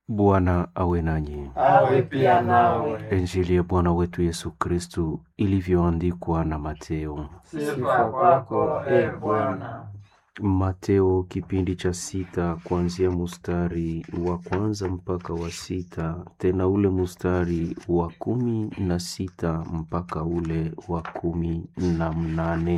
Bwana awe nanyi. awe pia nawe. Injili ya Bwana wetu Yesu Kristu ilivyoandikwa na Mateo. Sifa kwako e Bwana. Mateo kipindi cha sita kuanzia mustari wa kwanza mpaka wa sita tena ule mustari wa kumi na sita mpaka ule wa kumi na mnane.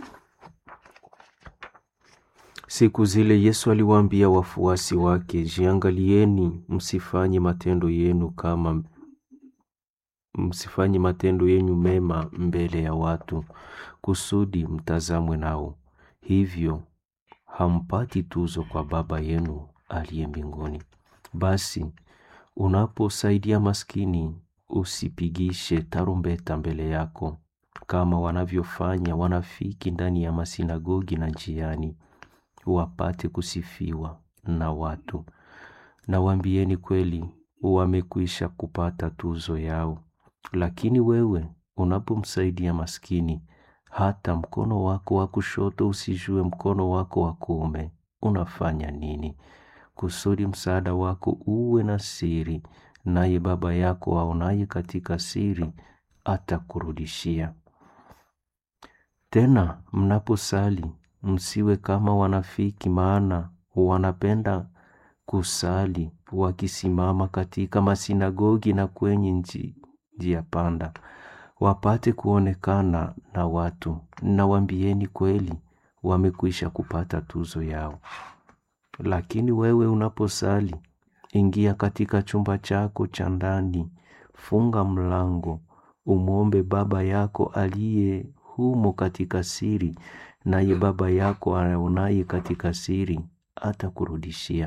Siku zile Yesu aliwaambia wafuasi wake, jiangalieni, msifanye matendo yenu kama msifanye matendo yenu mema mbele ya watu, kusudi mtazamwe nao. Hivyo hampati tuzo kwa Baba yenu aliye mbinguni. Basi unaposaidia maskini, usipigishe tarumbeta mbele yako, kama wanavyofanya wanafiki ndani ya masinagogi na njiani, wapate kusifiwa na watu. Nawaambieni kweli, wamekwisha kupata tuzo yao. Lakini wewe unapomsaidia maskini, hata mkono wako wa kushoto usijue mkono wako wa kuume unafanya nini, kusudi msaada wako uwe na siri, naye Baba yako aonaye katika siri atakurudishia. Tena mnaposali msiwe kama wanafiki, maana wanapenda kusali wakisimama katika masinagogi na kwenye nji, njia panda, wapate kuonekana na watu. Nawaambieni kweli, wamekwisha kupata tuzo yao. Lakini wewe unaposali, ingia katika chumba chako cha ndani, funga mlango, umwombe Baba yako aliye humo katika siri, naye Baba yako aonaye katika siri atakurudishia.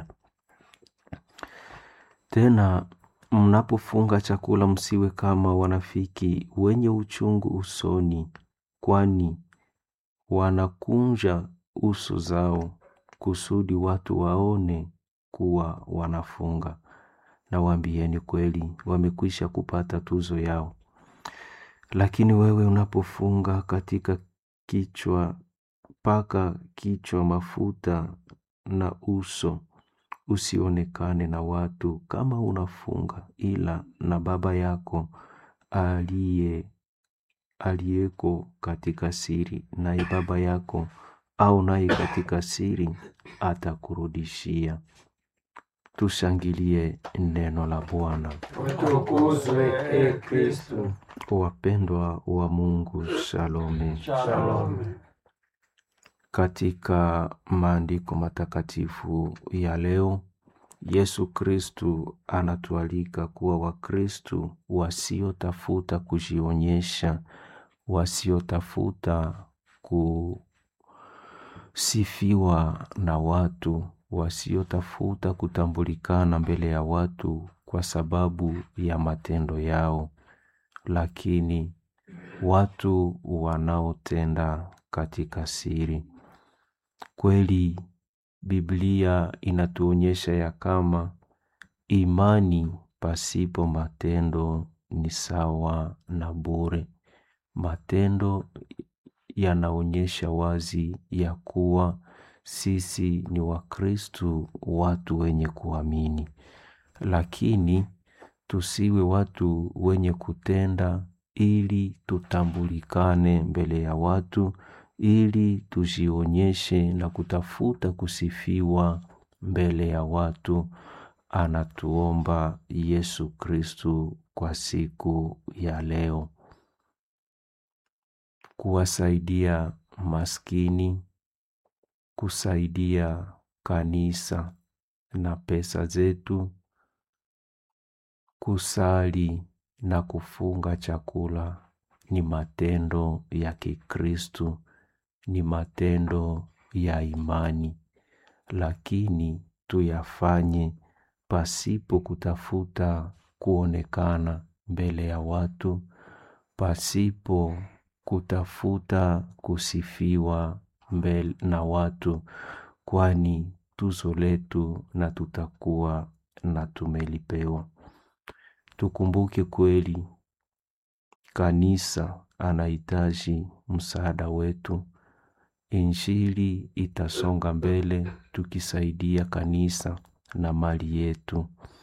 Tena mnapofunga chakula, msiwe kama wanafiki wenye uchungu usoni, kwani wanakunja uso zao kusudi watu waone kuwa wanafunga. Nawaambieni kweli, wamekwisha kupata tuzo yao. Lakini wewe unapofunga katika kichwa, paka kichwa mafuta na uso, usionekane na watu kama unafunga, ila na Baba yako aliye aliyeko katika siri, naye Baba yako au naye katika siri atakurudishia. Tushangilie neno la Bwana. Utukuzwe e Kristu. Wapendwa wa Mungu, shalome. Shalom. Katika maandiko matakatifu ya leo, Yesu Kristu anatualika kuwa Wakristu wasiotafuta kujionyesha, wasiotafuta kusifiwa na watu, wasiotafuta kutambulikana mbele ya watu kwa sababu ya matendo yao, lakini watu wanaotenda katika siri. Kweli Biblia inatuonyesha ya kama imani pasipo matendo ni sawa na bure. Matendo yanaonyesha wazi ya kuwa sisi ni Wakristu, watu wenye kuamini, lakini tusiwe watu wenye kutenda ili tutambulikane mbele ya watu, ili tujionyeshe na kutafuta kusifiwa mbele ya watu. Anatuomba Yesu Kristu kwa siku ya leo kuwasaidia maskini, kusaidia kanisa na pesa zetu, kusali na kufunga chakula ni matendo ya Kikristu, ni matendo ya imani, lakini tuyafanye pasipo kutafuta kuonekana mbele ya watu, pasipo kutafuta kusifiwa mbele na watu, kwani tuzo letu na tutakuwa na tumelipewa. Tukumbuke kweli kanisa anahitaji msaada wetu. Injili itasonga mbele tukisaidia kanisa na mali yetu.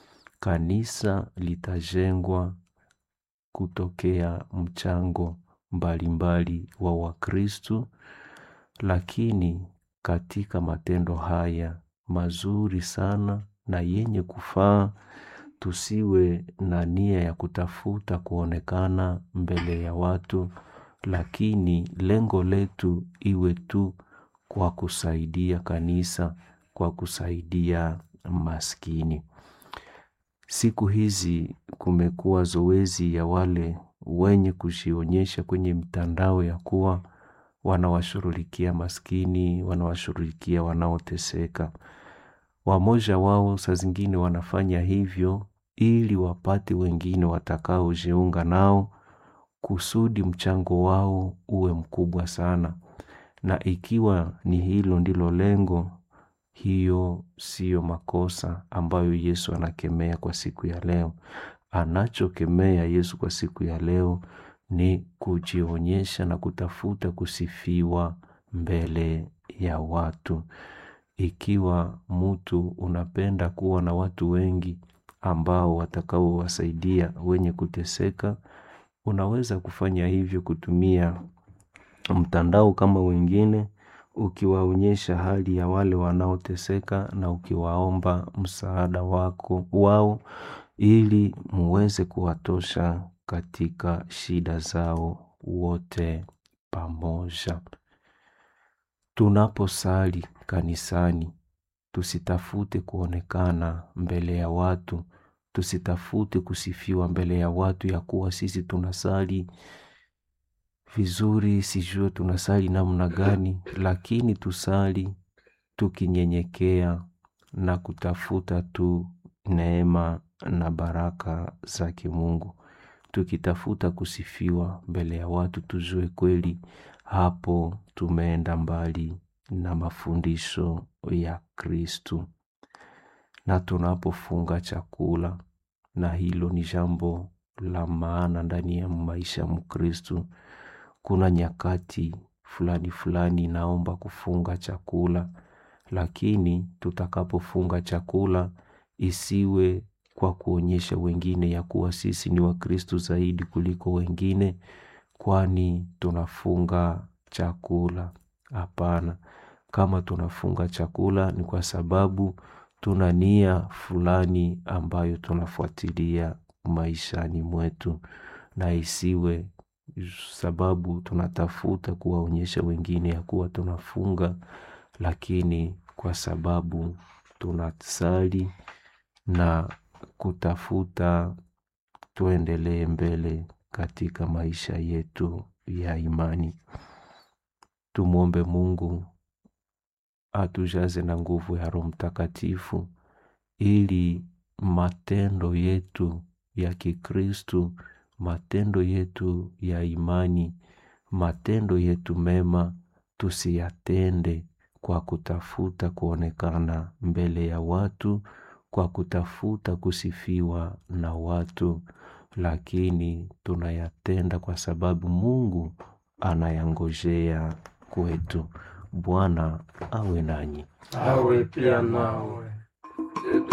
kanisa litajengwa kutokea mchango mbalimbali wa Wakristu, lakini katika matendo haya mazuri sana na yenye kufaa, tusiwe na nia ya kutafuta kuonekana mbele ya watu, lakini lengo letu iwe tu kwa kusaidia kanisa, kwa kusaidia maskini. Siku hizi kumekuwa zoezi ya wale wenye kujionyesha kwenye mtandao ya kuwa wanawashughulikia maskini, wanawashughulikia wanaoteseka. Wamoja wao saa zingine wanafanya hivyo ili wapate wengine watakaojiunga nao kusudi mchango wao uwe mkubwa sana. Na ikiwa ni hilo ndilo lengo, hiyo siyo makosa ambayo Yesu anakemea kwa siku ya leo. Anachokemea Yesu kwa siku ya leo ni kujionyesha na kutafuta kusifiwa mbele ya watu. Ikiwa mtu unapenda kuwa na watu wengi ambao watakaowasaidia wenye kuteseka, unaweza kufanya hivyo kutumia mtandao kama wengine, ukiwaonyesha hali ya wale wanaoteseka na ukiwaomba msaada wako wao ili muweze kuwatosha katika shida zao wote pamoja. Tunaposali kanisani, tusitafute kuonekana mbele ya watu, tusitafute kusifiwa mbele ya watu ya kuwa sisi tunasali vizuri, sijue tunasali namna gani, lakini tusali tukinyenyekea na kutafuta tu neema na baraka za kimungu. Tukitafuta kusifiwa mbele ya watu tujue kweli hapo tumeenda mbali na mafundisho ya Kristu. Na tunapofunga chakula na hilo ni jambo la maana ndani ya maisha ya mkristu. Kuna nyakati fulani fulani naomba kufunga chakula, lakini tutakapofunga chakula isiwe kwa kuonyesha wengine ya kuwa sisi ni wakristu zaidi kuliko wengine kwani tunafunga chakula. Hapana, kama tunafunga chakula ni kwa sababu tuna nia fulani ambayo tunafuatilia maishani mwetu na isiwe sababu tunatafuta kuwaonyesha wengine ya kuwa tunafunga, lakini kwa sababu tunasali na kutafuta tuendelee mbele katika maisha yetu ya imani. Tumwombe Mungu atujaze na nguvu ya Roho Mtakatifu ili matendo yetu ya Kikristu, matendo yetu ya imani, matendo yetu mema tusiyatende kwa kutafuta kuonekana mbele ya watu, kwa kutafuta kusifiwa na watu, lakini tunayatenda kwa sababu Mungu anayangojea kwetu. Bwana awe nanyi. awe pia nawe.